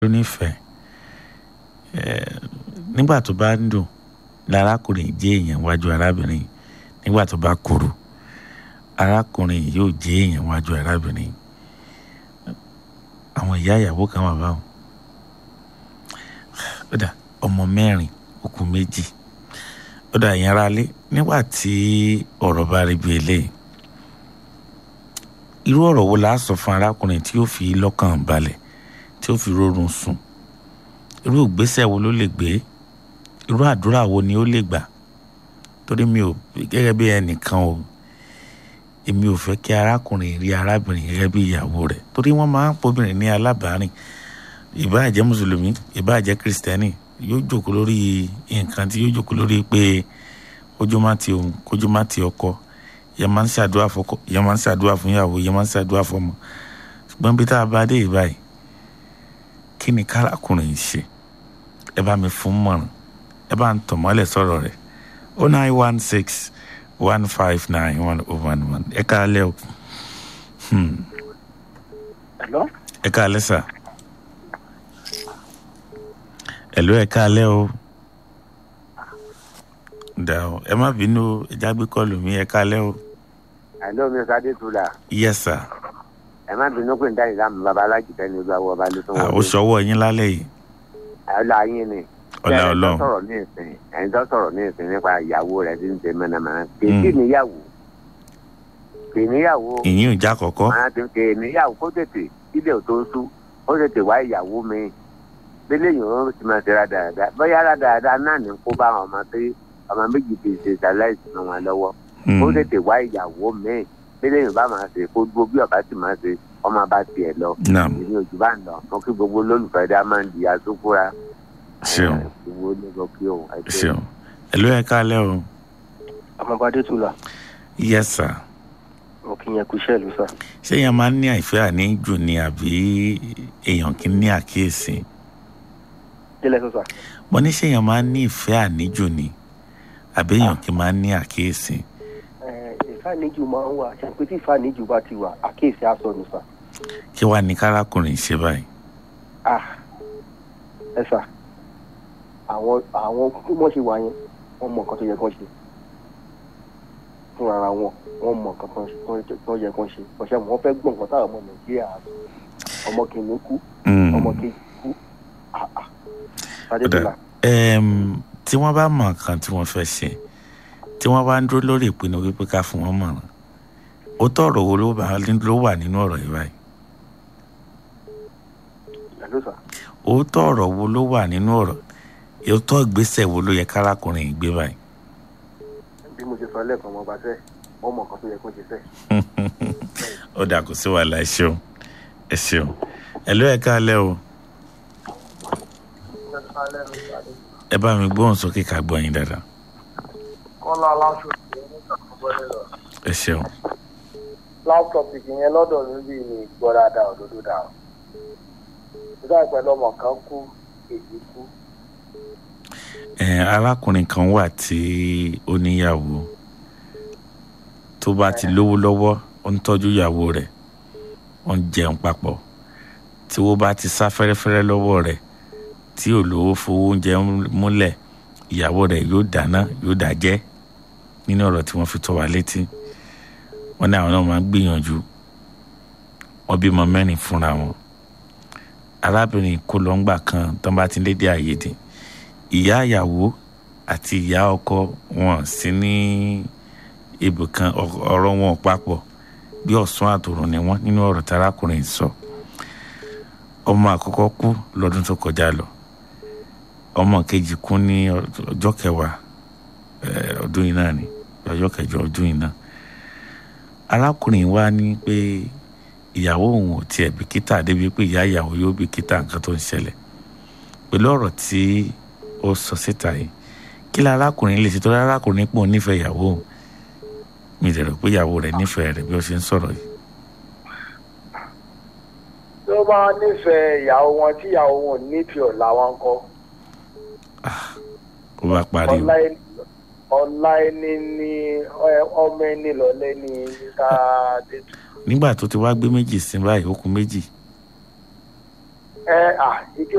ló nífẹ̀ẹ́ ẹ̀ nígbà tó bá ń dùn lárákùnrin jẹ́ èèyàn wájú arábìnrin nígbà tó bá kúrú arákùnrin yóò jẹ́ èèyàn wájú arábìnrin àwọn ìyá ìyàwó kan wà báwọn ó dà ọmọ mẹ́rin okùn méjì ó dà yẹn ara lé nígbà tí ọ̀rọ̀ bá rí bí eléyìí irú ọ̀rọ̀ wo la sọ fún arákùnrin tí yóò fi lọ́kàn balẹ̀ tí yóò fi rọrùn sùn irú ìgbésẹ̀ wo ló lè gbé irú àdúrà wo ni ó lè gbà torí mi ò gẹ́gẹ́ bí ẹnìkan o èmi ò fẹ́ kí arákùnrin rí arábìnrin gẹ́gẹ́ bí ìyàwó rẹ̀ torí wọ́n máa ń pobìnrin ní alábàárìn ìbáà jẹ́ mùsùlùmí ìbáà jẹ́ kìrìsìtẹ́nì yóò jókòó lórí nǹkan tí yóò jókòó lórí pé kójú má ti òun kójú má ti ọkọ ìyẹn máa ń ṣàdúrà fọ́kọ ìyẹn máa ń ṣàdúrà fún ìyàwó ìyẹn máa ń ṣàdúrà fọ́mọ ṣùgbọ́n bí tá a bá dé ìbáyìí kí ni kárakùnrin ṣe ẹ bá mi fún mọ̀ràn ẹ bá ń tọ̀ mọ́lẹ̀ sọ̀rọ̀ rẹ̀ o nine one six one five nine one oh one one ẹ káalẹ́ o Hello? ẹ káalẹ́ sà ẹ̀lú ẹ káalẹ́ o dà o ẹ má bínú o ẹ jágbé kọlù mi ẹ káalẹ́ o Hello, mi Sade Tula. yes sir Ẹ má bínú pé ń dá ìlànà bàbá alájùtẹ́ ní olú àwọn ọba ló tún à ó sọwọ́ yín lálẹ́ yìí Ọlá yín ni. ọlá Ẹni tó ọlọ́run sọ̀rọ̀ ní ìsìn ẹni tó sọ̀rọ̀ ní ìsìn nípa ìyàwó rẹ̀ tí ń ṣe mẹ́nàmẹ́nà. Kìí níyàwó. Kìí níyàwó. ìyín ò já kọ̀kọ́ Máa ti kìí níyàwó kó tètè kílẹ̀ ò tó sú. Ó tètè wá ìyàwó mi. Bílẹ̀ yìí ó ti máa ṣe rádaràda. Bóyá rádaràda náà ní kó bá àwọn ọmọ tí ọmọ méjì ti ṣe ṣaláìsì mọ́ wọn lọ́wọ́. ó tètè wá ìyàwó míì bílẹ̀ yìí bá máa ṣe kó dúró bí ọba sì máa ṣe ọmọ bá tiẹ̀ lọ naam èmi ojú bá ń lọ mo kí gbogbo olólùfẹ́ dá máa ń di asúkúra ṣeun gbogbo onígbọ kí òun ẹgbẹ́ ṣeun ẹ̀lú ẹ káalẹ́ o ọmọbadé tula yes sir mo kí yẹn kú iṣẹ́ ìlú sá. ṣé èèyàn máa ń ní àìfẹ́ àníjù ni àbí èèyàn kì í ní àkíyèsí délẹ̀ sọ sá. mo ní ṣé èèyàn máa ń ní ìfẹ́ àníjù ni àbí èèyàn kì í máa ń ní àkíyèsí ìfàníjù máa ń wà ṣàpè tí ìfàníjù bá ti wà àkíyèsí aṣọ ni sá. kí wàá ní kárákùnrin ṣe báyìí ah ẹ sà àwọn àwọn bí wọ́n ṣe wà yẹn wọ́n mọ nǹkan tó yẹ kán ṣe fúnra ara wọn wọ́n mọ nǹkan tó tó- tó yẹ kán ṣe ọ̀sẹ̀ wọn fẹ́ gbọ́ nǹkan táwọn ọmọ nàìjíríà sọ. ọmọ kìnìún kú Mm. ọmọ kejì kú ah ah Sade Ọ̀dà. Tula, Ẹm, tí wọ́n bá mọ nǹkan tí wọ́n fẹ́ ṣe tí wọ́n bá ń dúró lórí ìpinnu wípé ká fún wọn mọ̀ràn ó tọ̀rọ̀ wo ló bá- ló wà nínú ọ̀rọ̀ yìí báyìí hello sà. ó tọ̀rọ̀ wo ló wà nínú ọ̀rọ̀ ó tọ́ ìgbésẹ̀ wo ló yẹ kárákùnrin yìí gbé báyìí bí mo ṣe sọ lẹ́ẹ̀kan ọmọ ọba fẹ́ wọ́n mọ nǹkan tó yẹ kán ṣe fẹ́. ó dà kó sí wàhálà ẹ ṣeun ẹ ṣeun ẹ ló ẹ káalẹ́ o ẹ bá mi gbóhùn sókè ká gbọ́ yín dáadáa kọ́lá aláṣọ ìṣẹ́ nígbà tó gbọ́dọ̀ lọ. ẹ ṣeun last topic yẹn lọ́dọ̀ níbí ni ìgbọ́ dáadáa òdodo dà o. nígbà pẹ̀lú ọmọ kan kú èyí kú. ẹ arákùnrin kan wà tí ó níyàwó tó bá ti lówó lọ́wọ́ ó ń tọ́jú ìyàwó rẹ̀ ó ń jẹun papọ̀ tí wọ́n bá ti sá fẹ́rẹ́fẹ́rẹ́ lọ́wọ́ rẹ̀ tí ò lówó fowó oúnjẹ múlẹ̀ ìyàwó rẹ̀ yóò dáná yóò dájẹ́ nínú ọ̀rọ̀ tí wọ́n fi tó wa létí wọ́n ní àwọn náà máa ń gbìyànjú wọ́n bímọ mẹ́rin fúnra wọn arábìnrin kó lọ́ngbà kan tán bá ti ń lédè àyèdè ìyá ìyàwó àti ìyá ọkọ wọn sí ní ibùkan ọ- ọ̀rọ̀ wọn ò papọ̀ bí ọ̀sán àtòrùn ni wọ́n nínú ọ̀rọ̀ tí arákùnrin sọ ọmọ àkọ́kọ́ kú lọ́dún tó kọjá lọ ọmọ kejì kú ní ọjọ́ kẹwàá eh, ọdún yìí náà ni ọjọ́ kẹjọ ọdún yìí náà arákùnrin wa ní pé ìyàwó òun ò tiẹ̀ bìkítà débi pé ìyá ìyàwó yóò bìkítà nǹkan tó ń ṣẹlẹ̀ pẹ̀lú ọ̀rọ̀ tí ó sọ síta yìí kí la arákùnrin lè ṣe tó arákùnrin pọ̀ nífẹ̀ẹ́ ìyàwó òun mi lè rò pé ìyàwó rẹ̀ nífẹ̀ẹ́ rẹ̀ bí ó ṣe ń sọ̀rọ̀ yìí tí ó bá nífẹ̀ẹ́ ìyàwó wọn tí ìyàwó wọn ò nífẹ̀ẹ́ ọ̀la wọn kọ́. ó bá parí o ọ̀la ẹni ọ̀la ẹni ní ẹ- ọmọ ẹni lọ́lẹ́ ní ká dé tù. nígbà tó ti wá gbé méjì sí báyìí ó kù méjì ẹ à ike